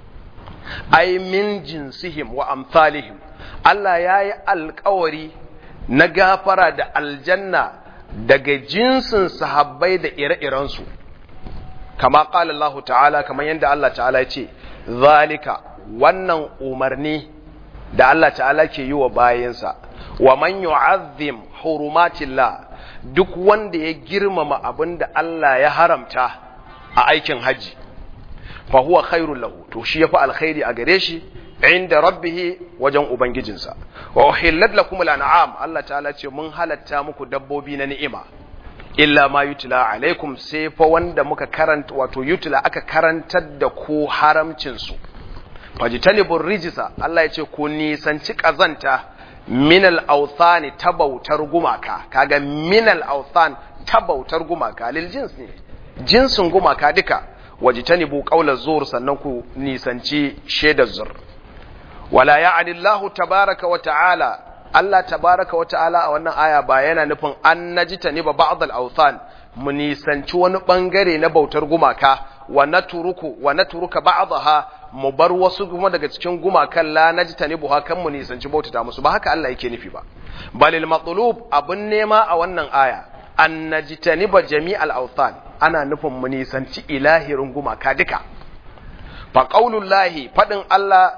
ai min jinsihim wa amsalihim Allah yayi alƙawari na gafara da aljanna daga jinsin sahabbai da ire-irensu kama ƙala Allah ta'ala kamar yadda Allah ta'ala ya ce zalika wannan umarni da Allah ta'ala ke yi wa bayansa wa man yu'azzim hurumatillah duk wanda ya girmama abin da Allah ya haramta a aikin haji fa huwa khairul lahu to shi yafi alkhairi a gare shi inda rabbih wajen ubangijinsa wa uhillat lakum al'am Allah ta'ala ce mun halatta muku dabbobi na ni'ima illa ma yutla alaikum sai fa wanda muka karanta wato yutla aka karantar da ku haramcin su fajtanibur rijisa Allah ya ce ku nisanci kazanta minal authani ta bautar gumaka kaga minal authan ta bautar gumaka lil jins ne jinsin gumaka duka wajtanibu qawla zur sannan ku nisanci shaidar zur wala ya'ni Allah tabaraka wa ta'ala Allah tabaraka wa ta'ala a wannan aya ba yana nufin an najitani ba ba'd al-awthan mu nisanci wani bangare na bautar gumaka wa naturuku wa naturuka ba'daha mu bar wasu kuma daga cikin gumakan la najitani buha kan mu nisanci bautata musu ba haka Allah yake nufi ba balil matlub abun nema a wannan aya an najitani ba jami'al awthan ana nufin mu nisanci ilahirin gumaka duka fa qaulullahi fadin Allah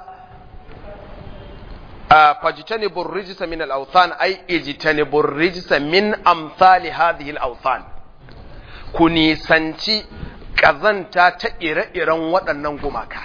فاجتنبوا الرجس من الأوثان أي اجتنبوا الرجس من أمثال هذه الأوثان كوني سنتي كذنتا تئر إرن ودنن gumaka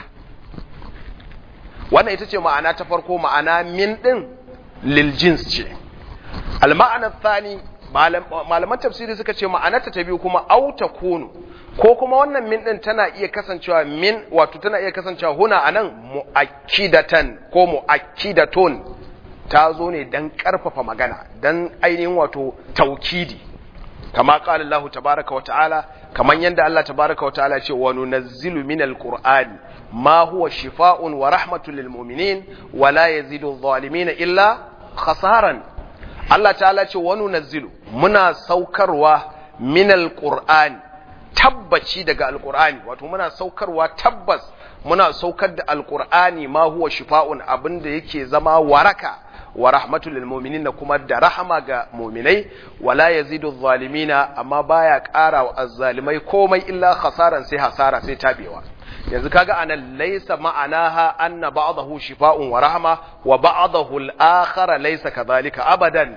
wannan ita ce ma'ana ta farko ma'ana min din lil jins ce al ma'ana thani malaman tafsiri suka ce ma'anarta ta biyu kuma au kunu ko kuma wannan min din tana iya kasancewa min wato tana iya kasancewa huna anan muakkidatan ko muakkidatun ta zo ne dan karfafa magana dan ainihin wato taukidi kama qala Allah tabaaraka wa ta'ala kaman yanda Allah tabaaraka wa ta'ala ce wa nunazzilu minal qur'ani ma huwa shifaa'un wa rahmatun lil mu'minin wa la yazidu adh-dhalimin illa khasaran Allah ta'ala ce wa nunazzilu muna saukarwa minal qur'ani tabbaci daga alkur'ani wato muna saukarwa tabbas muna saukar da alkur'ani ma huwa shifa'un abinda yake zama waraka wa rahmatul lil mu'minin da kuma da rahama ga mu'minai wala yazidu zalimina amma baya ƙara wa azzalimai komai illa khasaran sai hasara sai tabewa yanzu kaga anan laysa ma'anaha anna ba'dahu shifa'un wa rahma wa ba'dahu al-akhar laysa kadhalika abadan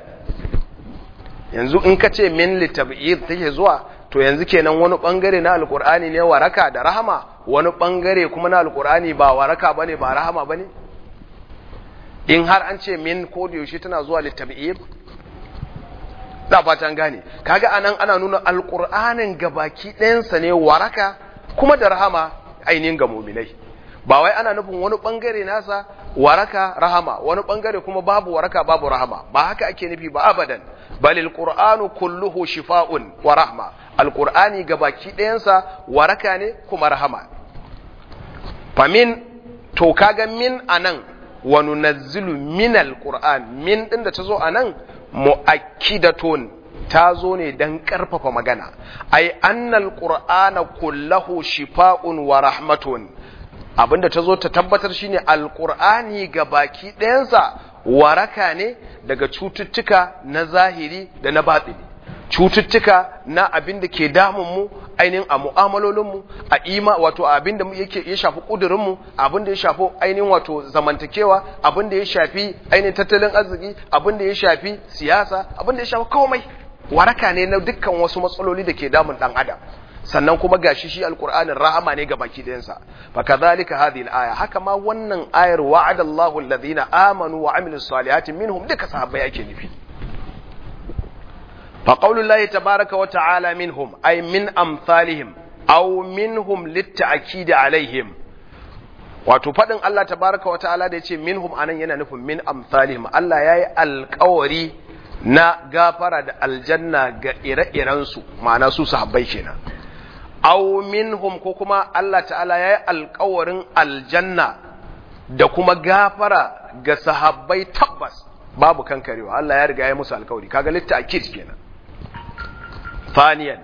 yanzu in ka ce min litab'id take zuwa to yanzu kenan wani bangare na alkur'ani ne waraka da rahama wani bangare kuma na alkur'ani ba waraka bane ba rahama bane in har an ce min ko da yaushe tana zuwa litab'ib da fatan gane kaga anan ana nuna alkur'anin gabaki ɗayansa ne waraka kuma da rahama ainihin ga mu'minai ba wai ana nufin wani bangare nasa waraka rahama wani bangare kuma babu waraka babu rahama ba haka ake nufi ba abadan balil qur'anu kulluhu shifa'un wa rahma alqur'ani gabaki ɗayansa waraka ne kuma rahama famin to kaga min anan wa nunazzilu min alqur'an min din da tazo anan muakkidatun ta zo ne dan karfafa magana ai annal qur'ana kulluhu shifa'un wa rahmatun abinda ta zo ta tabbatar shine alqur'ani gabaki ɗayansa waraka ne daga cututtuka na zahiri da na batsini cututtuka na abin da ke damun mu ainihin a mu'amalolin mu a ima wato abin da yake ya shafi kudurin mu abin da ya shafi ainihin wato zamantakewa abin da ya shafi ainihin tattalin arziki abin da ya shafi siyasa abin da ya shafi komai waraka ne na dukkan wasu matsaloli da ke damun dan adam sannan kuma gashi shi alqur'anin rahama ne ga baki dayansa fa kadhalika hadhihi alaya haka ma wannan ayar wa'adallahu alladhina amanu wa amilus salihati minhum duka sahabbai ake nufi fa qaulullahi tabaaraka wa ta'ala minhum ay min amsalihim aw minhum litta'kid alaihim wato fadin Allah tabaaraka wa ta'ala da yace minhum anan yana nufin min amsalihim Allah yayi alƙawari na gafara da aljanna ga ire-irensu ma'ana su sahabbai kenan aw minhum ko kuma Allah ta'ala yayi alƙawarin aljanna da kuma gafara ga sahabbai tabbas babu kankarewa Allah ya riga ya musu alƙawari kaga litta akid kenan faniyan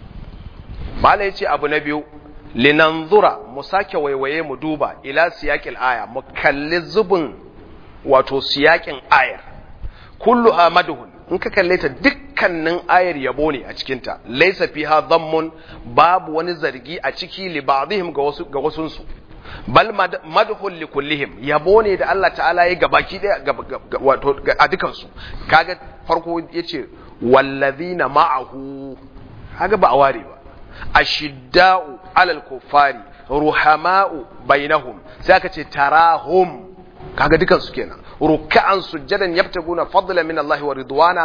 mala yace abu na biyu linanzura mu sake waiwaye mu duba ila siyaqil aya mu kalli zubin wato siyaƙin ayar kulluha madhun in ka kalle ta dukkanin ayar yabo ne a cikinta laisa fiha dhammun babu wani zargi a ciki li ba'dihim ga wasu ga wasun su bal madhul li kullihim yabo ne da Allah ta'ala ya gabaki daya wato a dukan su kaga farko yace wallazina ma'ahu kaga ba a ware ba ashidda'u alal kuffari ruhama'u bainahum sai aka ce tarahum kaga dukan su kenan ruk'an sujjadan yabtaguna fadlan min Allah wa ridwana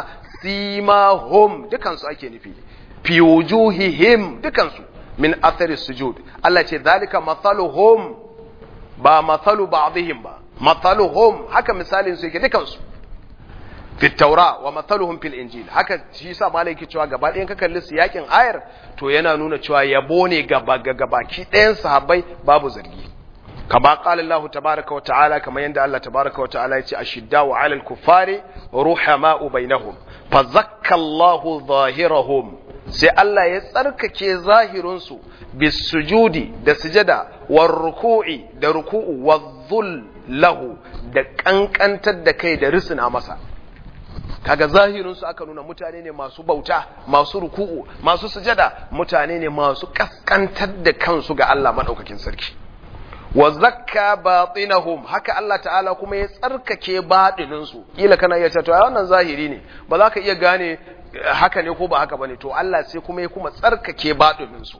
simahum dukan su ake nufi fi wujuhihim dukan su min athari sujud Allah ce zalika mathaluhum ba mathalu ba'dihim ba mathaluhum haka misalin su yake dukan su fi taura wa mathaluhum fil injil haka shi yasa malai yake cewa gaba ɗayan ka kalli yakin ayar to yana nuna cewa yabo ne gaba gabaki ɗayan sahabbai babu zargi kama qala Allah tabaaraka wa ta'ala kama yanda Allah tabaaraka wa ta'ala yace ashiddau 'alal kuffari ruhama'u bainahum fa zakka Allahu zahirahum sai Allah ya tsarkake zahirin su bis sujudi da sujada war ruku'i da ruku'u wadh lahu da kankantar da kai da risina masa kaga zahirinsu aka nuna mutane ne masu bauta masu ruku'u masu sujada mutane ne masu kaskantar da kansu ga Allah madaukakin sarki wa zakka batinahum haka Allah ta'ala kuma ya tsarkake batinin su kila kana iya cewa wannan zahiri ne ba za ka iya gane haka ne ko ba haka bane to Allah sai kuma ya kuma tsarkake batinin su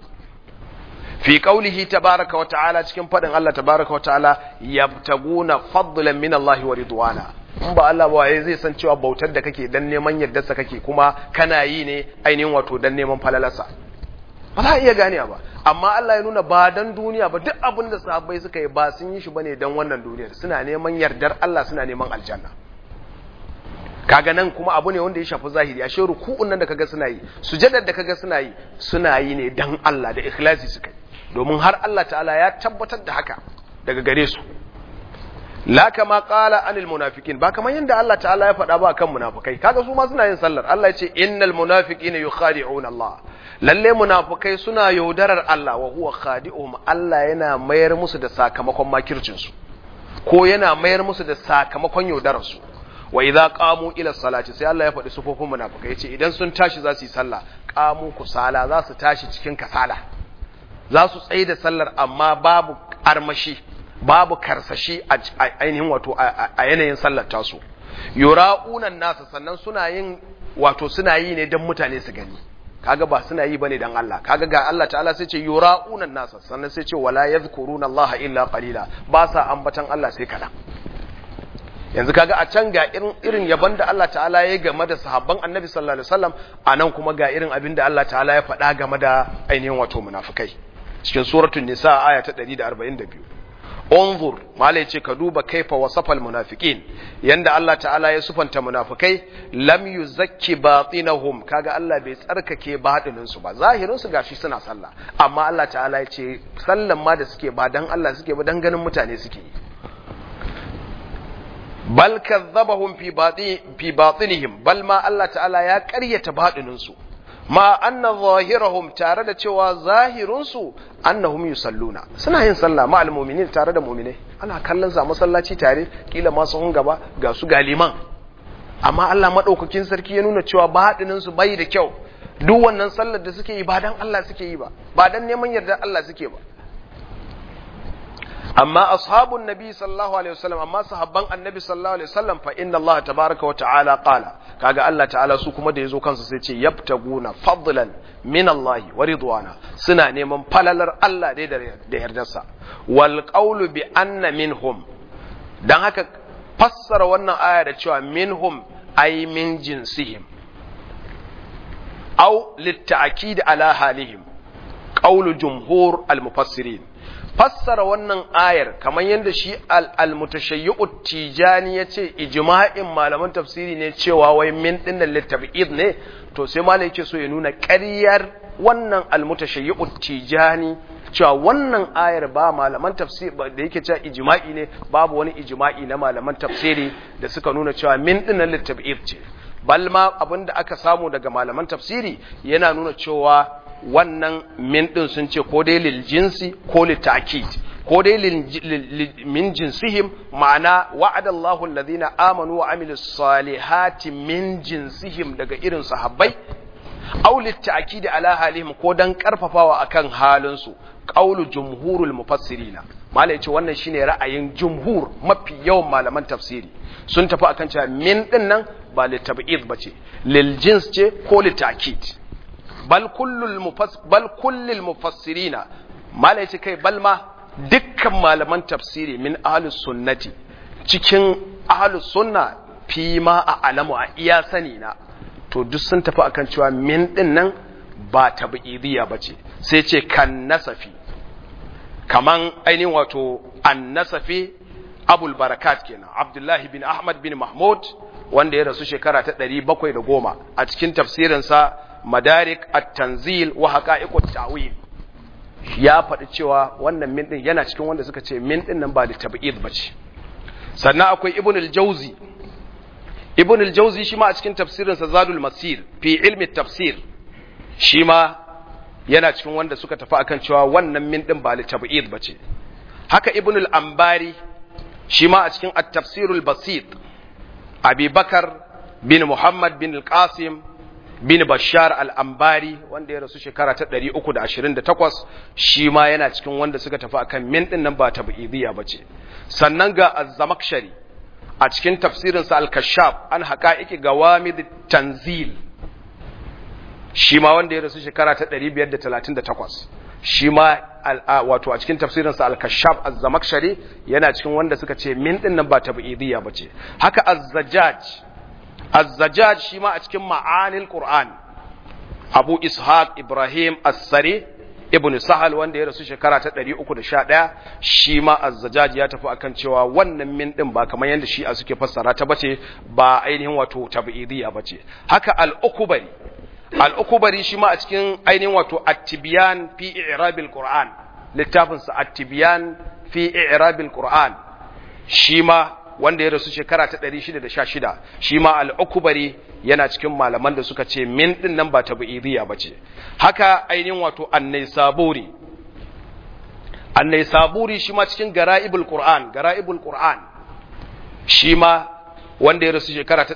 fi qaulihi tabaraka wa ta'ala cikin fadin Allah tabaraka wa ta'ala yabtaguna fadlan min Allah wa ridwana in ba Allah ba waye zai san cewa bautar da kake dan neman yardarsa kake kuma kana yi ne ainihin wato dan neman falalarsa ba za a iya gane ba amma Allah ya nuna ba dan duniya ba duk abin da sahabbai suka yi ba sun yi shi bane dan wannan duniyar suna neman yardar Allah suna neman aljanna kaga nan kuma abu ne wanda ya shafi zahiri ashe ruku'un nan da kaga suna yi sujadar da kaga suna yi suna yi ne dan Allah da ikhlasi suka yi domin har Allah ta'ala ya tabbatar da haka daga gare su la kama qala anil munafiqin ba kamar yanda Allah ta'ala ya faɗa ba kan munafikai kaga su ma suna yin sallar Allah ya ce innal munafiqina yukhadi'una Allah lalle munafikai suna yaudarar Allah wa huwa khadi'uhum Allah yana mayar musu da sakamakon makircin su ko yana mayar musu da sakamakon yaudarar su wa idza qamu ila salati sai Allah ya faɗi sufofin munafikai yace idan sun tashi za su yi sallah qamu kusala za su tashi cikin kasala za su tsaye da sallar amma babu armashi babu karsashi a ainihin wato a yanayin sallar tasu yura'unan nasa sannan suna yin wato suna yi ne don mutane su gani kaga ba suna yi bane dan Allah kaga ga Allah ta'ala sai ce yura'unan nasa sannan sai ce wala yadhkuruna Allah illa qalila ba sa ambatan Allah sai kadan yanzu kaga a can ga irin irin yaban da Allah ta'ala ya game da sahabban Annabi sallallahu alaihi wasallam anan kuma ga irin abin da Allah ta'ala ya faɗa game da ainihin wato munafikai cikin suratul nisa aya ta 142 unzur mala yace ka duba kaifa wasafal munafiqin yanda Allah ta'ala ya sufanta munafikai lam yuzakki batinahum kaga Allah bai tsarkake batinin su ba zahirin su gashi suna sallah amma Allah ta'ala yace sallan ma da suke ba dan Allah suke ba dan ganin mutane suke yi bal kazzabahum fi batin fi batinihim bal ma Allah ta'ala ya ƙaryata batinin su ma anna zahirahum tare da cewa zahirinsu annahum yusalluna suna yin sallah ma almu'minin tare da mu'minai ana kallon sa masallaci tare kila ma sun gaba ga su galiman amma Allah madaukakin sarki ya nuna cewa baɗinin su bai da kyau duk wannan sallar da suke yi ba dan Allah suke yi ba ba dan neman yarda Allah suke ba amma ashabun nabi sallallahu alaihi wasallam amma sahabban annabi sallallahu alaihi wasallam fa inna Allah tabaraka wa ta'ala qala kaga Allah ta'ala su kuma da yazo kansu sai ce yabtaguna fadlan min Allah wa ridwana suna neman falalar Allah dai da yardarsa wal qawlu bi anna minhum dan haka fassara wannan aya da cewa minhum ay min jinsihim aw litta'kid ala halihim qawlu jumhur al mufassirin fassara wannan ayar kamar yadda shi al-mutashayyi'u tijani ya ce ijma'in malaman tafsiri ne cewa wai min dinnan litab'id ne to sai malai yake so ya nuna ƙaryar wannan al-mutashayyi'u tijani cewa wannan ayar ba malaman tafsiri da yake cewa ijma'i ne babu wani ijma'i na malaman tafsiri da suka nuna cewa min dinnan litab'id ce balma abinda aka samu daga malaman tafsiri yana nuna cewa wannan min ɗin sun ce ko dai lil jinsi ko lil ta'kid ko dai min jinsihim ma'ana wa'ada Allahu alladhina amanu wa amilus salihati min jinsihim daga irin sahabbai aw lit ta'kid ala halihim ko dan karfafawa akan halin su qaulu jumhurul mufassirina malai ce wannan shine ra'ayin jumhur mafi yawan malaman tafsiri sun tafi akan cewa min din nan ba lit tab'id bace lil jins ce ko lit ta'kid bal kullul mufass bal kullul mufassirina mala yace kai bal ma dukkan malaman tafsiri min ahlus sunnati cikin ahlus sunna fi ma a alamu a iya sani na to duk sun tafi akan cewa min din nan ba tab'idiyya bace sai ce kan nasafi kaman ainihin wato an nasafi abul barakat kenan abdullahi bin ahmad bin mahmud wanda ya rasu shekara ta 710 a cikin tafsirinsa madarik at-tanzil wa haqa'iqut ta'wil ya faɗi cewa wannan min din yana cikin wanda suka ce min din nan ba da tab'id bace sannan akwai ibn al-jawzi ibn al-jawzi shi ma a cikin tafsirin sa zadul masir fi ilmi tafsir shi ma yana cikin wanda suka tafi akan cewa wannan min din ba da tab'id bace haka ibn al-ambari shi ma a cikin at-tafsirul basit abi bakar bin muhammad bin al-qasim bin Bashar al-Ambari wanda ya rasu shekara ta 328 shi ma yana cikin wanda suka tafi akan min din nan ba tab'idiyya bace sannan ga Az-Zamakhshari a cikin tafsirin sa Al-Kashaf an haqa'iqi gawamid tanzil shi ma wanda ya rasu shekara ta 538 shi ma wato a cikin tafsirin sa Al-Kashaf Az-Zamakhshari yana cikin wanda suka ce min din nan ba tab'idiyya bace haka Az-Zajjaj الزجاج شما أتكم معاني القرآن أبو إسحاق إبراهيم السري ابن سهل wanda ya rasu shekara ta 311 shi ma az-zajaj ya tafi akan cewa wannan min din ba kamar yanda shi a suke fassara ta bace ba ainihin wato tab'idiyya bace haka al-ukbari al-ukbari shi ma a cikin ainihin wato at-tibyan fi i'rabil qur'an littafin sa at-tibyan fi i'rabil qur'an shi ma wanda ya rasu shekara ta 616 shi ma al-ukbari yana cikin malaman da suka ce min din nan ba tabi'idiyya bace haka ainihin wato an-naisaburi an-naisaburi shi ma cikin gara'ibul qur'an gara'ibul qur'an shi ma wanda ya rasu shekara ta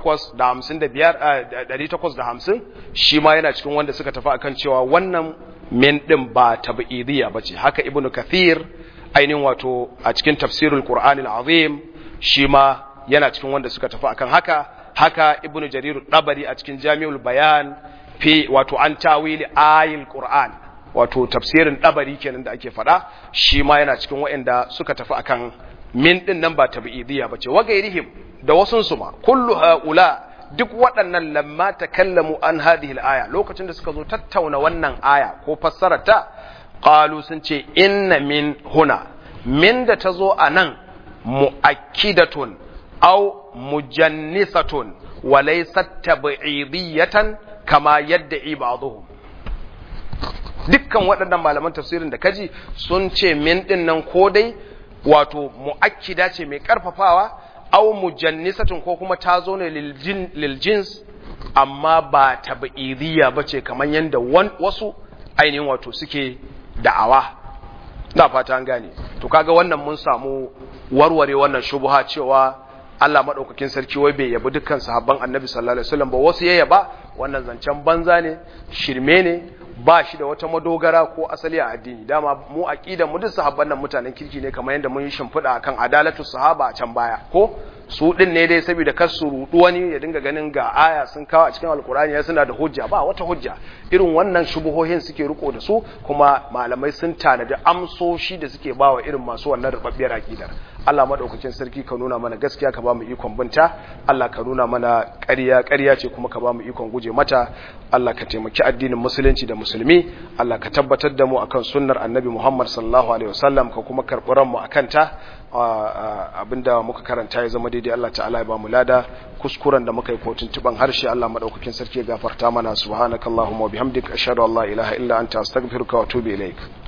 855 850 shi ma yana cikin wanda suka tafi akan cewa wannan min din ba tabi'idiyya bace haka ibnu kathir ainihin wato a cikin tafsirul qur'anil azim shi ma yana cikin wanda suka tafi akan haka haka ibnu jarir dabari a cikin jami'ul bayan fi wato an tawili ayil qur'an wato tafsirin dabari kenan da ake faɗa shi ma yana cikin waɗanda suka tafi akan min din nan ba tabi'idiyya bace wa gairihim da wasun su ma kullu haula duk waɗannan lamma takallamu an hadhihi al-aya lokacin da suka zo tattauna wannan aya ko fassararta qalu sun ce inna min huna min da ta zo a nan mu'akkidatun aw mujannisatun wa laysat tab'idiyatan kama yadda'i ba'dhum dukkan waɗannan malaman tafsirin da kaji sun ce min din nan ko dai wato mu'akkida ce mai karfafawa aw mujannisatun ko kuma ta zo ne lil jins amma ba tab'idiyya bace kamar yanda wasu ainihin wato suke da'awa na fata an gane to kaga wannan mun samu warware wannan shubha cewa Allah madaukakin sarki wai bai yabi dukkan sahabban Annabi sallallahu alaihi wasallam ba wasu ya yaba wannan zancen banza ne shirme ne ba shi da wata madogara ko asali a addini dama mu aqidan mu duk sahabban nan mutanen kirki ne kamar yadda mun yi shimfiɗa akan adalatu sahaba a can baya ko su din ne dai saboda kar su rudu wani ya dinga ganin ga aya sun kawo a cikin alkurani ya suna da hujja ba wata hujja irin wannan shubuhohin suke riko da su kuma malamai sun tanadi amsoshi da suke bawa irin masu wannan rubabbiyar aqidar Allah madaukakin sarki ka nuna mana gaskiya ka ba mu ikon binta Allah ka nuna mana ƙarya ƙarya ce kuma ka ba mu ikon guje mata Allah ka taimaki addinin musulunci da musulmi Allah ka tabbatar da mu akan sunnar annabi Muhammad sallallahu alaihi wasallam ka kuma karɓi ranmu akan ta abinda muka karanta ya zama daidai Allah ta'ala ya ba mu lada kuskuren da muka yi kotun tuban harshe Allah madaukakin sarki ya gafarta mana subhanakallahumma wa bihamdika ashhadu an la ilaha illa anta astaghfiruka wa atubu ilaik